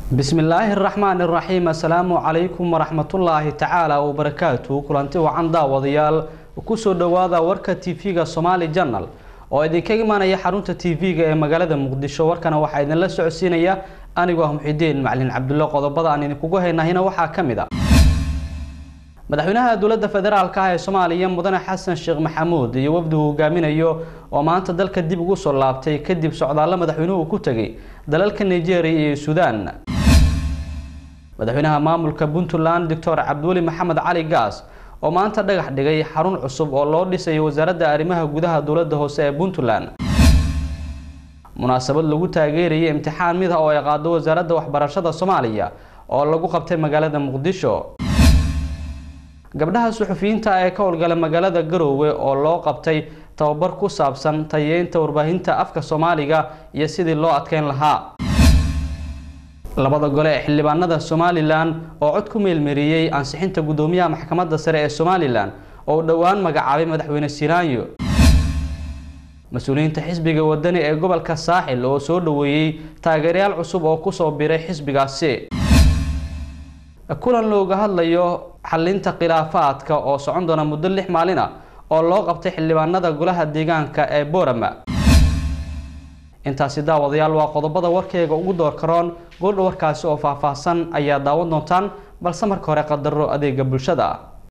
bismillaahi araxmaan iraxiim assalaamu calaykum waraxmatullaahi tacaala wabarakaatu kulanti wacan daawadayaal kusoo dhowaada warka tv-ga somaali janal oo idinkaga imaanaya xarunta tv-ga ee magaalada muqdisho warkana waxaa idinla socodsiinaya anigoo ah muxidiin macalin cabdulle qodobada aan idinkugu haynahina waxaa ka mid a madaxweynaha dowladda federaalka ah ee soomaaliya mudane xasan sheekh maxamuud iyo wafdi uu hogaaminayo oo maanta dalka dib ugu soo laabtay kadib socdaallo madaxweynuhu ku tegay dalalka nigeria iyo suudaan madaxweynaha maamulka puntland doctor cabdiweli maxamed cali gaas oo maanta dhagax dhigay xarun cusub oo loo dhisayo wasaaradda arrimaha gudaha dowladda hoose ee puntland munaasabad lagu taageerayay imtixaan mid ah oo ay qaado wasaaradda waxbarashada soomaaliya oo lagu qabtay magaalada muqdisho gabdhaha suxufiyiinta ee ka howlgala magaalada garoowe oo loo qabtay tababar ku saabsan tayeynta warbaahinta afka soomaaliga iyo sidii loo adkeyn lahaa labada gole ee xildhibaanada somalilan oo cod ku meelmariyey ansixinta guddoomiyaha maxkamadda sare ee somalilan oo dhowaan magacaabay madaxweyne sinaanyo mas-uuliyiinta xisbiga wadani ee gobolka saaxil oo soo dhoweeyey taageerayaal cusub oo kusoo biray xisbigaasi kulan looga hadlayo xalinta khilaafaadka oo socon doona muddo lix maalin ah oo loo qabtay xildhibaanada golaha deegaanka ee boorama intaasi daawadayaal waa qodobada warkeyga ugu door karoon goordha warkaasi oo faahfaahsan ayaa daawan doontaan balse marka hore qadaro adeega bulshada